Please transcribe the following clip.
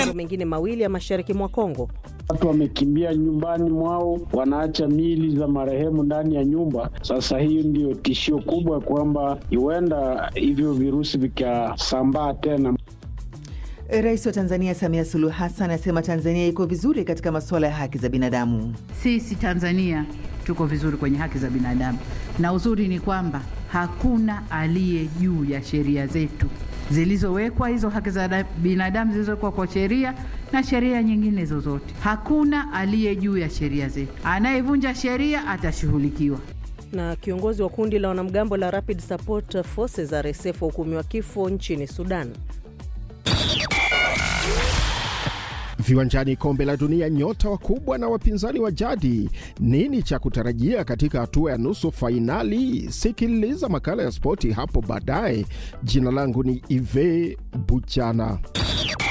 maeneo mengine mawili ya mashariki mwa Kongo. Watu wamekimbia nyumbani mwao, wanaacha miili za marehemu ndani ya nyumba. Sasa hiyo ndiyo tishio kubwa, kwamba huenda hivyo virusi vikasambaa tena. Rais wa Tanzania Samia Suluhu Hassan asema Tanzania iko vizuri katika masuala ya haki za binadamu. Sisi Tanzania tuko vizuri kwenye haki za binadamu, na uzuri ni kwamba hakuna aliye juu ya sheria zetu zilizowekwa, hizo haki za binadamu zilizowekwa kwa sheria na sheria nyingine zozote. Hakuna aliye juu ya sheria zetu, anayevunja sheria atashughulikiwa. Na kiongozi wa kundi la wanamgambo la Rapid Support Forces RSF wahukumiwa kifo nchini Sudan. Viwanjani, kombe la dunia, nyota wakubwa na wapinzani wa jadi. Nini cha kutarajia katika hatua ya nusu fainali? Sikiliza makala ya spoti hapo baadaye. Jina langu ni Ive Buchana.